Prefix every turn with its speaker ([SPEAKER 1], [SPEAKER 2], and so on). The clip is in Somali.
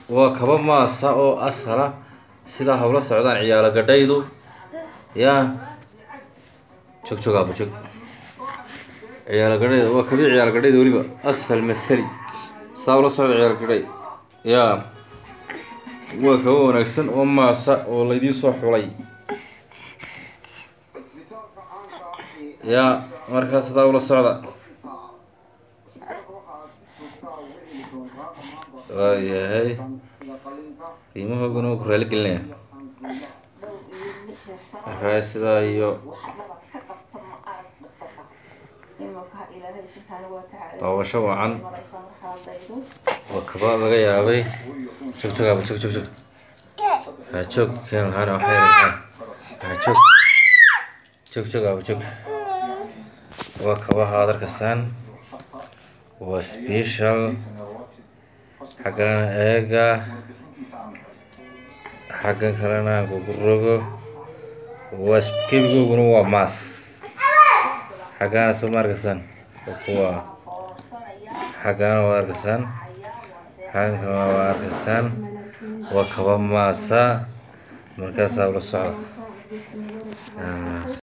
[SPEAKER 1] waa kaba maasa oo asala sidaa hawla socdaan ciyaalo gadhaydu yaa jog jog aaba jog ciyaalo gadhayda waa kabii ciyaalo gadhayda weliba asal masali saa ula socda ciyaalo gadhay yaa waa kaba wanaagsan oo maasa oo laydiin soo xulay yaa markaas sidaa ula socda waayahay qiimahooguna waa ku raali gelinaya markaa sidaa iyo daawasho wacan waa kaba laga yaabay jog jog aaba jog jog jog haa joog keen lahaana waxay rabtaa haa joog jog jog aaba jog waa kabaha ad arkasaan waa special xaggana eega xaggan kalena gugurogo waa kebigooguna waa maas xaggana soo ma arkasaan waa kuwa xaggana waa arkasaan xaggan kalena waa arkasaan waa kaba maasa markaasaa ula socda